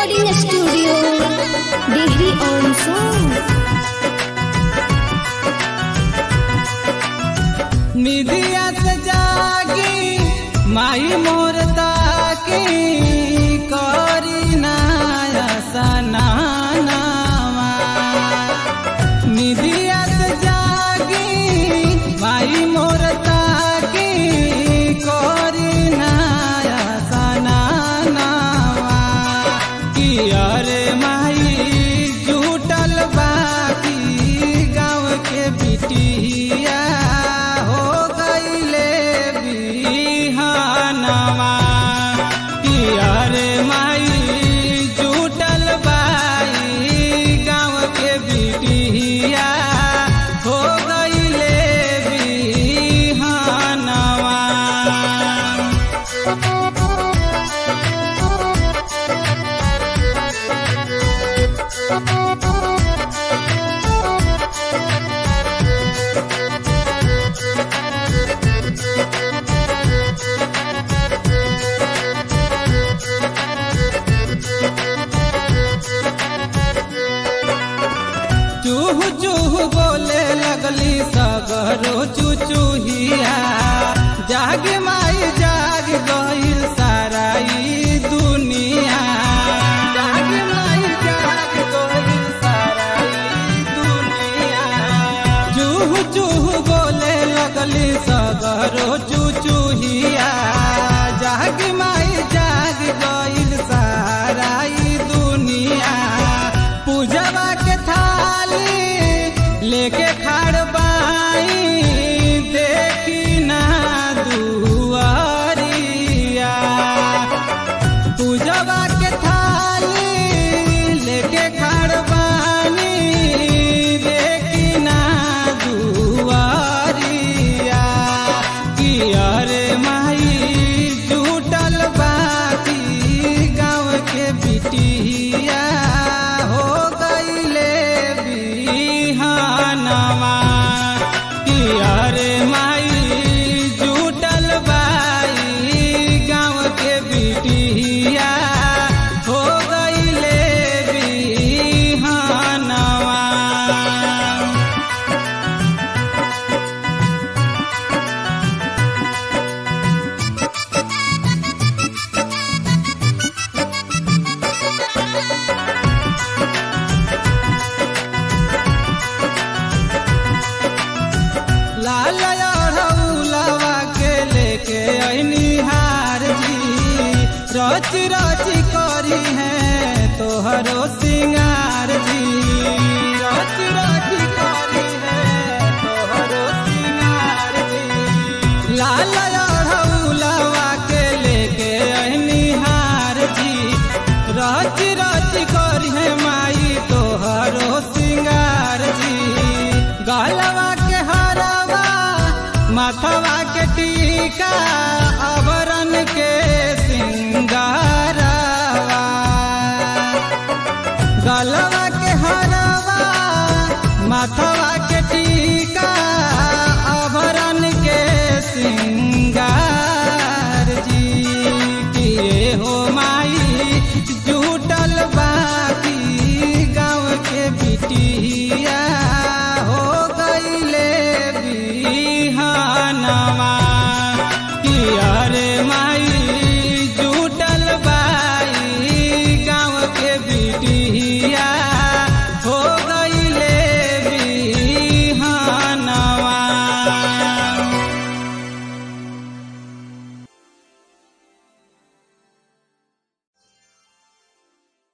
recording studio. Degree on song. निधिया से जागी माई मोर ताकी करी नाया सनानावा निधिया से जागी माई मोर ताकी करी नाया सनानावा कि अरे माई जुटल बाकी गाँव के बिटिया हो गईले बिहानवा कि अरे माई जुटल बाई गाँव के बिटिया हो गईले बिहानवा चूह चूह बोले लगली सगरो चुचुहिया जाग माई जाग गईल सारा ई दुनिया जाग माई जाग गईल सारा ई दुनिया चूह चूह बोले लगली सगरो चुचुहिया जाग माई जाग गईल सारा ई दुनिया पूजवा के थाली लेके खाड़ बाई देखी ना दुआरिया पूजवा के थाली लेके खाड़ बानी देखी ना दुआरिया कि अरे माई जुटल बाकी गाँव के बिटिया हो गईले बिहानवा कि अरे माई जुटल बाई गाँव के बिटिया हो गईले बिहानवा लाल अढ़ौलवा के लेके ऐनी हार जी रच रच करी है तोहरो सिंगार जी रच रच करी है तोहरो सिंगार जी लाल अढ़ौलवा के लेके ऐनी हार जी रच रच करी है माई तोहरो सिंगार जी गलवा के हरवा माथवा के टीका आभरण के सिंगारवा गलवा के हरवा माथवा के टीका